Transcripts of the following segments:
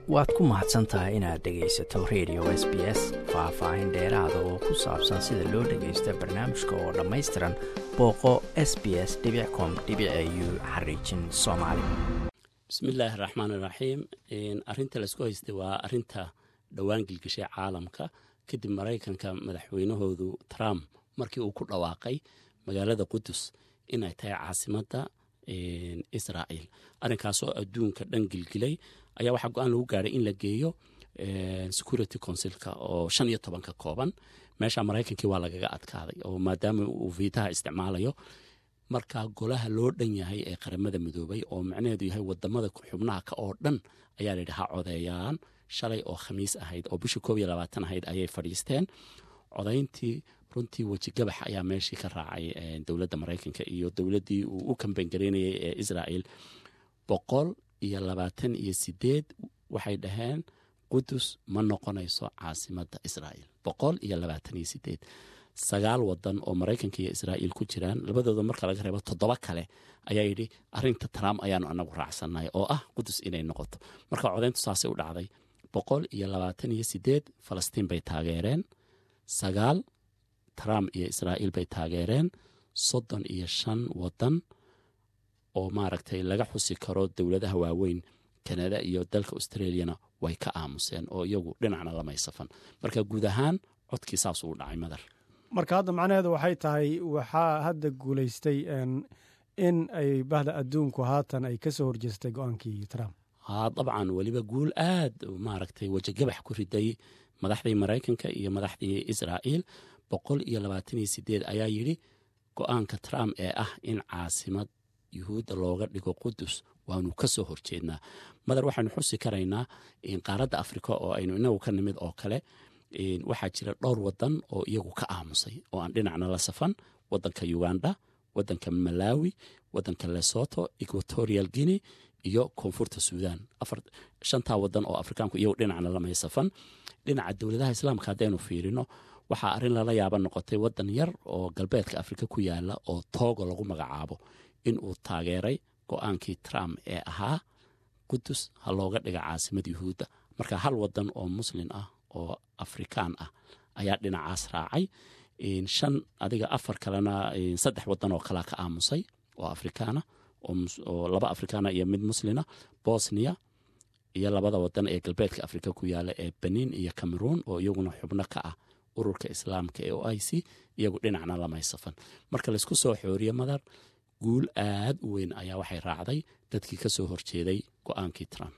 waad ku mahadsan tahay inaad dhegaysato radio s b s faah-faahin dheeraada oo ku saabsan sida loo dhagaysta barnaamijka oo dhammaystiran booqo s b s com u xariijin soomaali bismillaahi raxmaan iraxiim arinta laysku haystay waa arinta dhowaan gilgishay caalamka kadib maraykanka madaxweynahoodu trump markii uu ku dhawaaqay magaalada qudus inay tahay caasimadda israa'iil arrinkaasoo adduunka dhan gilgilay ayaa waxaa go-aan lagu gaadhay in la geeyo security councilka oo shan iyo toban ka kooban meesha maraykankii waa lagaga adkaaday oo maadaama uu viitaha isticmaalayo markaa golaha loo dhan yahay ee qaramada midoobay oo macnaheedu yahay wadamada xubnaha ka oo dhan ayaa layidhi ha codeeyaan shalay oo khamiis ahayd oo bishii koob iyo labaatan ahayd ayay fadhiisteen codayntii runtii weji gabax ayaa meeshii ka raacay dowladda maraykanka iyo dowladdii uu u kambangareynayay ee israa'iil boqol iyo labaatan iyo sideed waxay dhaheen qudus ma noqonayso caasimadda israa'iil boqol iyo labaatan iyo sideed sagaal wadan oo maraykanka iyo israa'iil ku jiraan labadooda marka laga reebo toddoba kale ayaa yidhi arinta trump ayaanu anagu raacsannahay oo ah qudus inay noqoto marka codayntu saasay u dhacday boqol iyo labaatan iyo sideed falastiin bay taageereen sagaal trump iyo israa'iil bay taageereen soddon iyo shan wadan oo maaragtay laga xusi karo dowladaha waaweyn kanada iyo dalka australiana way ka aamuseen oo iyagu dhinacna lamay safan marka guud ahaan codkii saas uu dhacay madar marka hadda macnaheedu waxay tahay waxaa hadda guulaystay in ay bahda adduunku haatan ay ka soo horjeestay go-aankii trump haa dabcan weliba guul aad maaragtay wejigabax ku riday madaxdii maraykanka iyo madaxdii israa'iil boqol iyo labaatan iyo sideed ayaa yidhi go-aanka trump ee ah in caasimad yuhuudda looga dhigo qudus waanu ka soo horjeednaa madar waxaynu xusi karaynaa qaaradda afrika oo aynu inagu ka nimid oo kale waxaa jira dhowr wadan oo iyagu ka aamusay oo aan dhinacna la safan wadanka uganda wadanka malawi wadanka lesoto equatorial guinea iyo koonfurta suudan shantaa wadan oo afrikaanku iyagu dhinacna lamay safan dhinaca dowladaha islaamka haddaynu fiirino waxaa arrin lala yaaba noqotay wadan yar oo galbeedka afrika ku yaala oo toogo lagu magacaabo inuu taageeray go-aankii trump ee ahaa qudus ha looga dhiga caasimad yuhuudda marka hal wadan oo muslin ah oo afrikaan ah ayaa dhinacaas raacay shan adiga afar kalena saddex wadan oo kalea ka aamusay oo afrikaana oo laba afrikaana iyo mid muslina bosnia iyo labada wadan ee galbeedka afrika ku yaala ee benin iyo cameroon oo iyaguna xubno ka ah ururka islaamka ee o i c iyagu dhinacna lamay safan marka laysku soo xooriye madar guul aad u weyn ayaa waxay raacday dadkii ka soo horjeeday go-aankii trump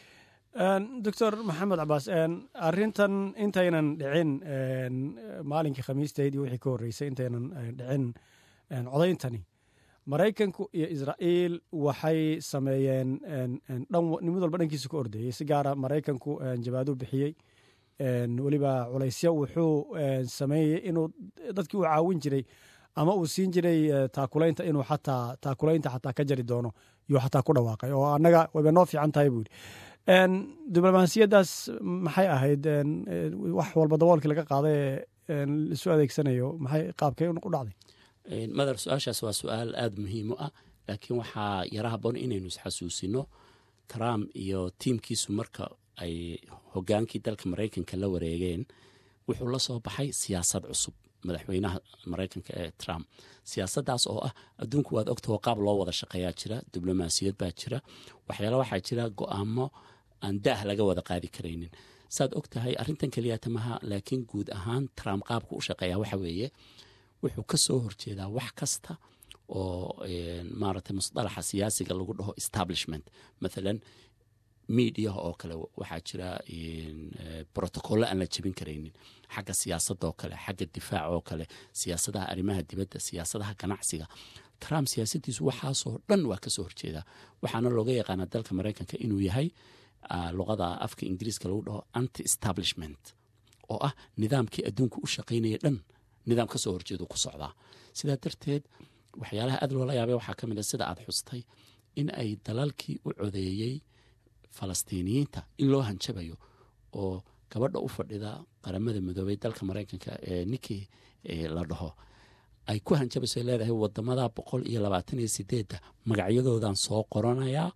doctor maxamed cabaas arintan intaynan dhicin maalinkii khamiistayd iyo wixii ka horreysay intaynan dhicin codayntani maraykanku iyo israa'iil waxay sameeyeen nimid walba dhankiisa ka ordeeyey si gaara maraykanku jabaadu bixiyey weliba culaysyo wuxuu sameeyey inuu dadkii uu caawin jiray ama uu siin jiray taakulaynta inuu xataa taakulaynta xataa ka jari doono yuu xataa ku dhawaaqay oo annaga wayba noo fiican tahay buu yidhi diblomaasiyaddaas maxay ahayd wax walba daboolkii laga qaaday ee laisu adeegsanayo maxay qaabkay u dhacday madar su-aashaas waa su-aal aada muhiim u ah laakiin waxaa yara haboon inaynu isxasuusino trump iyo tiimkiisu marka ay hogaankii dalka maraykanka la wareegeen wuxuu la soo baxay siyaasad cusub madaxweynaha maraykanka ee trump siyaasaddaas oo ah adduunku waad ogtaho qaab loo wada shaqeeyaa jira diblomaasiyad baa jira waxyaala waxaa jira go-aamo aan daah laga wada qaadi karaynin saad og tahay arrintan keliyata maha laakiin guud ahaan trump qaabku u shaqeeya waxa weeye wuxuu ka soo horjeedaa wax kasta oo maaragtay musdalaxa siyaasiga lagu dhaho establishment mathalan mediaha oo kale waxaa jira brotocollo aan la jebin karaynin xagga siyaasadda oo kale xagga difaac oo kale siyaasadaha arrimaha dibadda siyaasadaha ganacsiga trump siyaasaddiisu waxaasoo dhan waa kasoo horjeedaa waxaana looga yaqaanaa dalka maraykanka inuu yahay luqada afka ingiriiska lagu dhaho anti establishment oo ah nidaamkii adduunka u shaqaynaya dhan nidaam kasoo horjeedu ku socdaa sidaa darteed waxyaalaha aad loola yaabay waxaa ka mid a sida aad xustay in ay dalalkii u codeeyey falastiiniyiinta in loo hanjabayo oo gabadha u fadhida qaramada midoobay dalka maraykanka ee ninkii la dhaho ay ku hanjabayso leedahay wadamada boqol iyo labaatan iyo sideedda magacyadoodan soo qoranayaa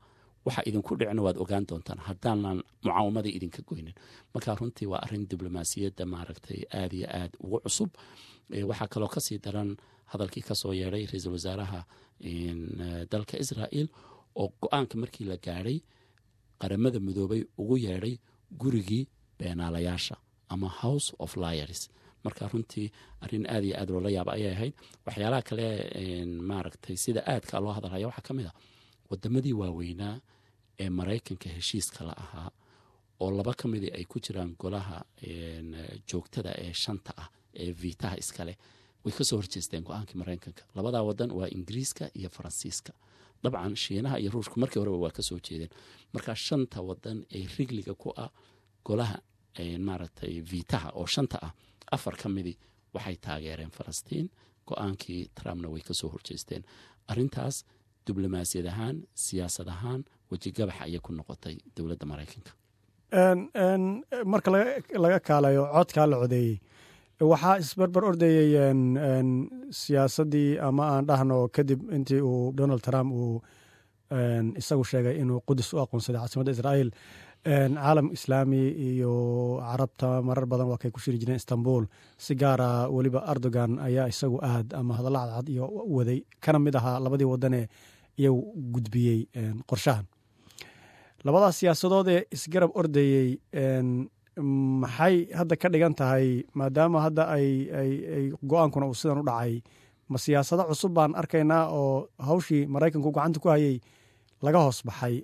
waxa idinku dhicna waad ogaan doontaan haddaanan mucaawamadii idinka goynin marka runtii waa arin diblomaasiyadda maaragtay aada iyo aad ugu cusub waxaa kaloo kasii daran hadalkii kasoo yeedhay ra-iisul wasaaraha dalka israel oo go-aanka markii la gaadhay qaramada midoobay ugu yeedhay gurigii beenaalayaasha ama house of liars marka runtii arin aad iyo aad loola yaaba ayay ahayd waxyaalaha kale maaragtay sida aadka loo hadalhaya waxaa ka mid a wadamadii waaweynaa ee maraykanka heshiiska la ahaa oo laba ka midii ay ku jiraan golaha joogtada ee shanta ah ee viitaha iskale way kasoo horjeesteen go-aankii maraykanka labadaa wadan waa ingiriiska iyo faransiiska dabcan shiinaha iyo ruushka markii horeba waa kasoo jeedeen marka shanta wadan ee rigliga ku ah golaha maaragtay viitaha oo shanta ah afar ka midii waxay taageereen falastiin go-aankii trumpna way kasoo horjeesteen arintaas diblomaasiyad ahaan siyaasad ahaan wejigabax ayay ku noqotay dowladda maraykanka marka laga kaalayo codkaa la codeeyey waxaa isbarbar ordayey siyaasaddii ama aan dhahno kadib intii uu donald trump uu isagu sheegay inuu qudus u aqoonsaday caasimadda israa'iil caalam islaami iyo carabta marar badan waa kay ku shiri jireen istanbul si gaara weliba erdogan ayaa isagu aad ama hadalla cadcad iyo waday kana mid ahaa labadii wadanee iyagu gudbiyey qorshahan labadaas siyaasadood ee isgarab ordayey maxay hadda ka dhigan tahay maadaama hadda ay go-aankuna uu sidan u dhacay ma siyaasado cusub baan arkaynaa oo hawshii maraykanku gacanta ku hayay laga hoos baxay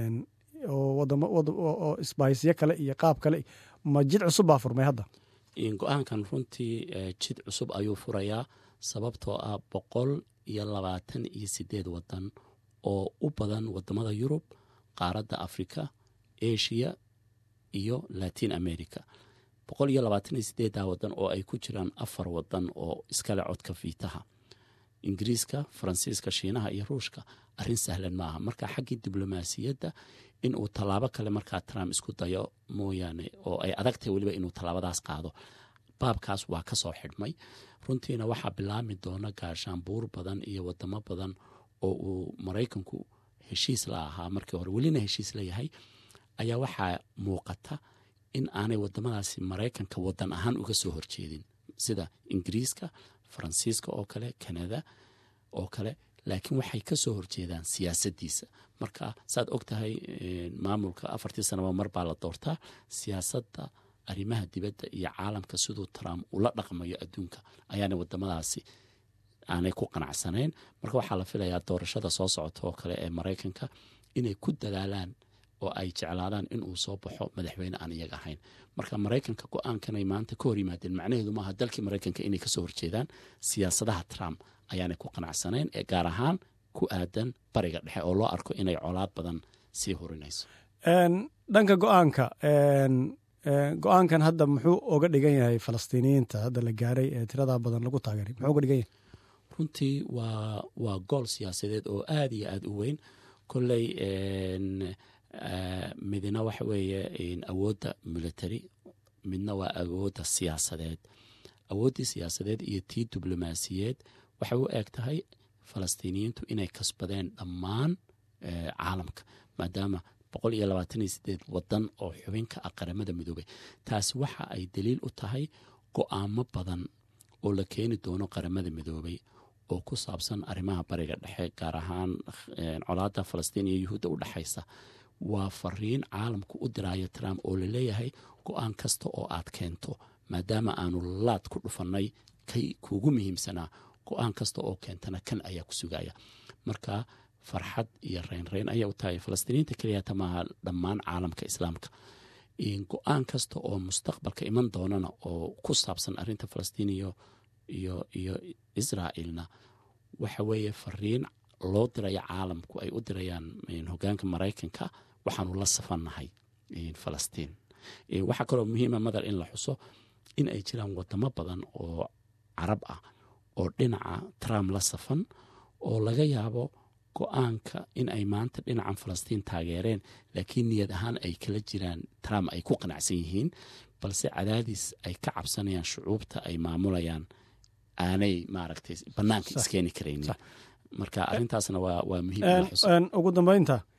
oo isbahisyo kale iyo qaab kale ma jid cusub baa furmay hadda go-aankan runtii jid cusub ayuu furayaa sababtoo ah boqol iyo labaatan iyo sideed wadan oo u badan wadamada yurub qaaradda africa asia iyo latin america boqol iyo labaatan iyo sideeddaa wadan oo ay ku jiraan afar wadan oo iskale codka fiitaha ingiriiska faransiiska shiinaha iyo ruushka arrin sahlan maaha marka xaggii diblomaasiyadda in uu tallaabo kale markaa trump isku dayo mooyaane oo ay adagtahay weliba inuu tallaabadaas qaado baabkaas waa ka soo xidhmay runtiina waxaa bilaami doona gaashaanbuur badan iyo wadamo badan oo uu maraykanku heshiis la ahaa markii hore welina heshiis la yahay ayaa waxaa muuqata in aanay wadamadaasi maraykanka wadan ahaan uga soo horjeedin sida ingiriiska faransiiska oo kale kanada oo kale laakiin waxay ka soo horjeedaan siyaasaddiisa marka saad og tahay maamulka afartii sanaba mar baa la doortaa siyaasadda arrimaha dibadda iyo caalamka siduu trump ula dhaqmayo adduunka ayaana wadamadaasi aanay ku qanacsanayn marka waxaa la filayaa doorashada soo socota oo kale ee maraykanka inay ku dadaalaan oo ay jeclaadaan inuu soo baxo madaxweyne aan iyaga ahayn marka maraykanka go-aankanay maanta ka hor yimaadeen macnaheedu maaha dalkii maraykanka inay kasoo horjeedaan siyaasadaha trump ayaanay ku qanacsanayn ee gaar ahaan ku aadan bariga dhexe oo loo arko inay colaad badan sii hurinayso dhanka go-aanka go-aankan hadda muxuu oga dhigan yahay falastiiniyiinta hadda la gaaray ee tirada badan lagu taageeray muxuu oga dhigan yahay runtii waa waa gool siyaasadeed oo aada iyo aada u weyn kolley midna waxa weeye awoodda military midna waa awoodda siyaasadeed awooddii siyaasadeed iyo tii diblomaasiyeed waxay u eg tahay falastiiniyiintu inay kasbadeen dhammaan caalamka maadaama boqol iyo labaatan iyo sideed wadan oo xubinka ah qaramada midoobay taasi waxa ay daliil u tahay go-aamo badan oo la keeni doono qaramada midoobay oo ku saabsan arrimaha bariga dhexe gaar ahaan colaadda falastiin iyo yuhuudda u dhexaysa waa fariin caalamku u diraayo trump oo laleeyahay go-aan kasta oo aad keento maadaama aanu laad ku dhufannay kay kuugu muhiimsanaa go-aan kasta oo keentana kan ayaa ku sugaya marka farxad iyo reynreyn ayay u tahay falastiiniinta keliyata maaha dhammaan caalamka islaamka go-aan kasta oo mustaqbalka iman doonana oo ku saabsan arinta falastiin iyo iyo iyo israa'iilna waxa weeye fariin loo diraya caalamku ay u dirayaan hogaanka maraykanka waxaanu la safannahay falastiin waxaa kaloo muhiima madar in la xuso in ay jiraan wadamo badan oo carab ah oo dhinaca trump la safan oo laga yaabo go-aanka in ay maanta dhinacan falastiin taageereen laakiin niyad ahaan ay kala jiraan trump ay ku qanacsan yihiin balse cadaadis ay ka cabsanayaan shucuubta ay maamulayaan aanay maaragtay bannaanka iskeeni karaynin marka arrintaasna waa waa muhiim ugu dambeynta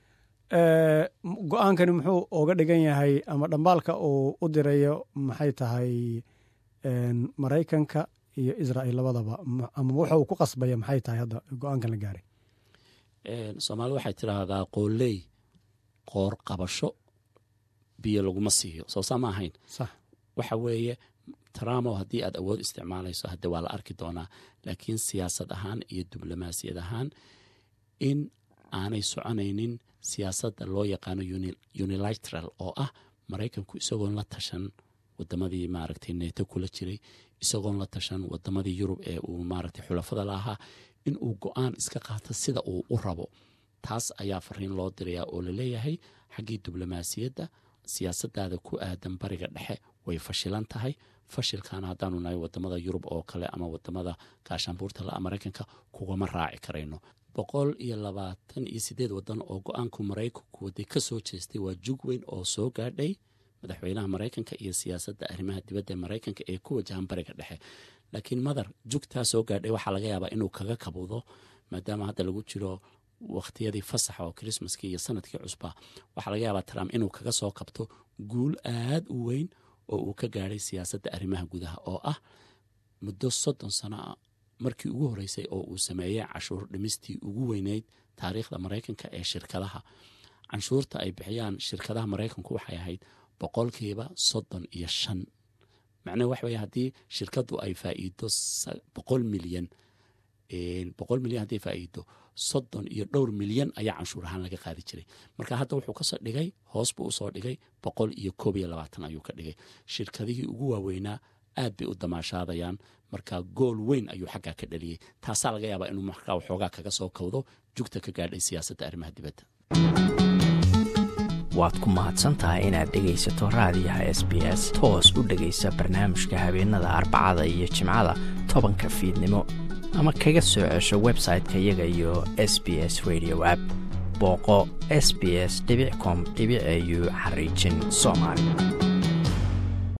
go-aankani muxuu oga dhigan yahay ama dhambaalka uu u dirayo maxay tahay maraykanka iyo israel labadaba ama wuxa uu ku qasbaya maxay tahay hadda go-aankan la gaaray soomaalida waxay tidhaahdaa qooley qoor qabasho biyo laguma siiyo soo saa ma ahayn sax waxa weeye trumpow haddii aad awood isticmaalayso hadde waa la arki doonaa laakiin siyaasad ahaan iyo diblomaasiyad ahaan in aanay soconaynin siyaasadda loo yaqaano unilateral oo ah maraykanku isagoon la tashan wadamadii maaragtay neeto kula jiray isagoon la tashan wadamadii yurub ee uu maaragtay xulafada la ahaa in uu go-aan iska qaato sida uu u rabo taas ayaa fariin loo dirayaa oo laleeyahay xaggii diblomaasiyadda siyaasadaada ku aadan bariga dhexe way fashilan tahay fashilkaana haddaanu nahay wadamada yurub oo kale ama wadamada gaashaanbuurta la maraykanka kugama raaci karayno boqol iyo labaatan iyo sideed wadan oo go-aanku maraykanku waday ka soo jeestay waa jug weyn oo soo gaadhay madaxweynaha maraykanka iyo siyaasadda arrimaha dibadda ee maraykanka ee ku wajahan bariga dhexe laakiin madar jugtaa soo gaadhay waxaa laga yaabaa inuu kaga kabudo maadaama hadda lagu jiro wakhtiyadii fasaxa oo krismaskii iyo sanadkii cusbaa waxaa laga yaabaa trump inuu kaga soo kabto guul aad u weyn oo uu ka gaadhay siyaasadda arrimaha gudaha oo ah muddo soddon sano ah markii ugu horreysay oo uu sameeyey cashuur dhimistii ugu weyneyd taariikhda maraykanka ee shirkadaha canshuurta ay bixiyaan shirkadaha maraykanku waxay ahayd boqolkiiba soddon iyo shan macnahe waxa weye haddii shirkaddu ay faa'iido boqol milyan boqol milyan haddii faa'iido soddon iyo dhowr milyan ayaa canshuur ahaan laga qaadi jiray marka hadda wuxuu kasoo dhigay hoos buu usoo dhigay boqol iyo koob iyo labaatan ayuu ka dhigay shirkadihii ugu waaweynaa aad bay u damaashaadayaan marka gool weyn ayuu xaggaa ka dhaliyey taasaa laga yaabaa inuu markaa waxoogaa kaga soo kowdo jugta ka gaadhay siyaasadda arrimaha dibadda waad ku mahadsan tahay inaad dhegaysato raadiyaha s b s toos u dhegaysa barnaamijka habeenada arbacada iyo jimcada tobanka fiidnimo ama kaga soo cesho website-ka iyaga iyo s b s radio app booqo s b s com au xariijin soomaali